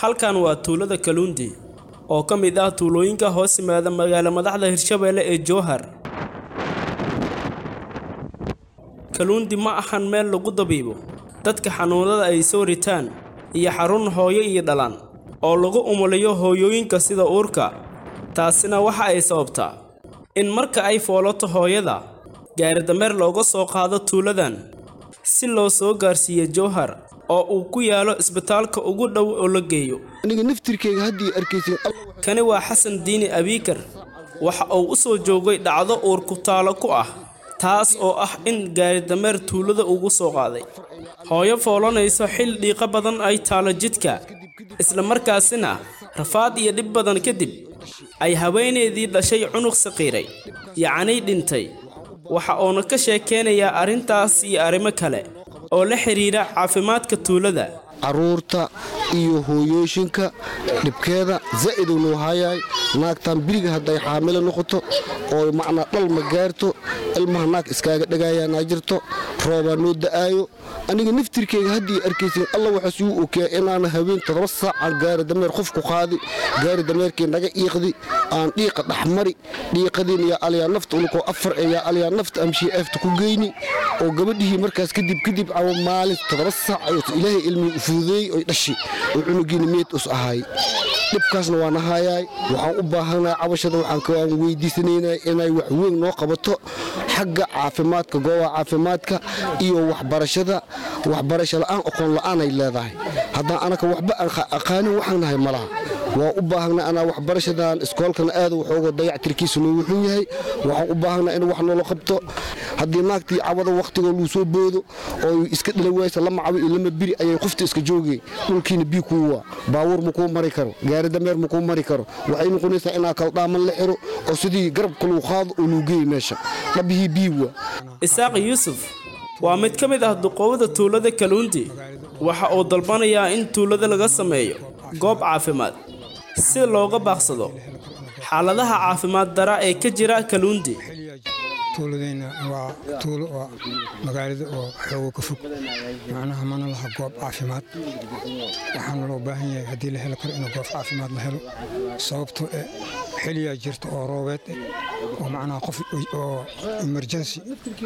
halkan waa tuulada kaluundi oo ka mid ah tuulooyinka hoos yimaada magaalo madaxda hirshabeelle ee jowhar kaluundi ma ahan meel lagu dabiibo dadka xanuunada ay soo ritaan iyo xarun hooyo iyo dhalaan oo lagu umuliyo hooyooyinka sida uurka taasina waxa ay sababtaa in marka ay foolato hooyada gaaridameer looga soo qaado tuuladan si loo soo gaarsiiyo jowhar oo uu ku yaalo isbitaalka ugu dhow oo la geeyo aniga naftirkeyga haddii arkaysin kani waa xasan diini abiikar waxa uu u soo joogay dhacdo uur ku taalo ku ah taas oo ah in gaaridameer tuulada ugu soo qaaday hooyo foolanayso xil dhiiqo badan ay taalo jidka isla markaasina rafaad iyo dhib badan kadib ay haweeneydii dhashay cunug saqiiray yacnii dhintay waxa uuna ka sheekeynayaa arrintaas iyo arrimo kale oo la xidhiira caafimaadka tuulada caruurta iyo hooyooyinka dhibkeeda zaa'iduu noo haayaay naagtaan biriga hadday xaamilo noqoto oo macnaa dhal ma gaarto ilmaha naag iskaaga dhagaayaanaa jirto roobaa noo da'aayo aniga naftirkeyga haddii arkaysin alla waxaas uu okeeya inaana haween toddoba saacaan gaari dameer qof ku qaadi gaari dameerkii naga iiqdi aan dhiiqa dhexmari dhiiqadiin yaa alyaa nafta ulukoo afar ee yaa alyaa nafta amshii eefta ku geyni oo gabadhihii markaas kadib kadib cawo maalin toddoba saac ayuu ilaahay ilmii u fududeeyey oy dhashi oo cunugiina meed us ahaay dhibkaasna waan ahaayaay waxaan u baahanaa cabashada waxaan weydiisanaynaa inay wax weyn noo qabato xagga caafimaadka goobaha caafimaadka iyo waxbarashada waxbarasho la'aan aqoon la'aanay leedahay haddaan anaka waxba aan aqaanin waxaan nahay malaha waa u baahanaa anaa waxbarashadan iskoolkana aad waxooga dayactirkiisuna wuxuu yahay waxaan u baahanaa in wax noola qabto haddii naagtii cawada wakhtigoo luu soo boodo oo iska dhila waysa lama cawi iyo lama biri ayay qofta iska joogeen dhulkiina bii kuuwa baabuur makuu mari karo gaari dameer makuu mari karo waxay noqonaysaa inaa kaldhaaman la xiro oo sidii garabka luu qaado oo luu geey meesha dhabihii biiwa isaaq yuusuf waa mid ka mid ah duqoobada tuulada kaluundi waxa uu dalbanayaa in tuulada laga sameeyo goob caafimaad si looga baaqsado xaaladaha caafimaad dara ee ka jira kaluundi tuuladeenna waa tuulo oo magaalada oo xoogo ka fog macnaha mana laha goob caafimaad waxaana loo baahan yahay haddii la heli karo inuu goob caafimaad la helo sababtoo e xiliyaa jirta oo roobeed oo macnaha qof oo emergency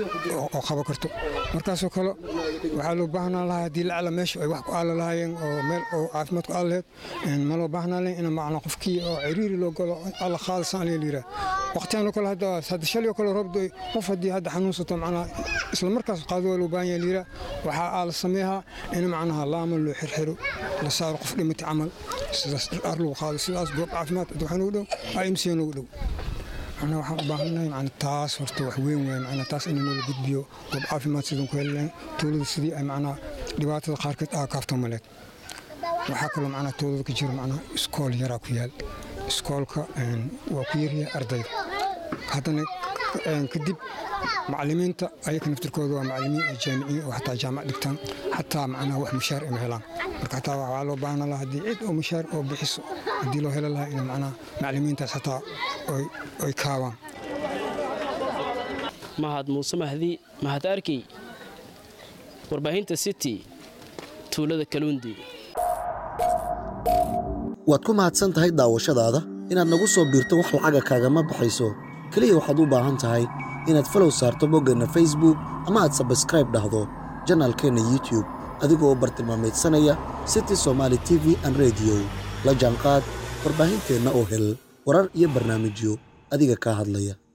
oo qaba karto markaasoo kale waxaa loo baahnaa lahaa haddii lacala meesha ay wax ku aala lahaayeen oo meel oo caafimaad ku aala lahayd ma loo baahnaa lahayn in macnaa qofkii oo ciriiri loo galo alla qaadasaan la yiraa waqtiyan oo kale hadda hadda shalay oo kale roob qof haddii hadda xanuunsato macnaa isla markaas qaado waa loo baahan yahay liira waxaa aa la sameeyaa in macnaha laama loo xirxiro la saaro qof dhimatay camal sidaas dhar lagu qaado sidaas goob caafimaad waxaa noogu dhow imc noogu dhow macnaa waxaan u baahannahay macnaa taas horta wax weyn weyn macnaa taas in noola gudbiyo goob caafimaad sidaan ku heli lahayn tuulada sidii ay macnaa dhibaatada qaarkeed aa kaafto maleed waxaa kaloo macnaa tuulada ka jira macnaa iskool yaraa ku yaal iskoolka waa ku yaryahay ardayda haddana kadib macalimiinta ayaka naftirkooda waa macalimiin oo jaamiciin oo xataa jaamac dhigtaan xataa macnaha wax mushaar ima helaan marka xataa waxaa loo baahan lahaa haddii cid oo mushaar oo bixiso haddii loo heli lahaa in macnaha macalimiintaas xataa oy kaabaan mahad muuse mahdi mahad arkey warbaahinta city tuulada kaluundi waad ku mahadsan tahay daawashadaada inaad nagu soo biirto wax lacaga kaagama baxayso keliya waxaad u baahan tahay inaad falow saarto boggeenna facebook ama aad sabskraib dhahdo janaalkeenna youtube adigoo bartilmaamaydsanaya city somaali t v an rediyo la jaanqaad warbaahinteenna oo hel warar iyo barnaamijyo adiga kaa hadlaya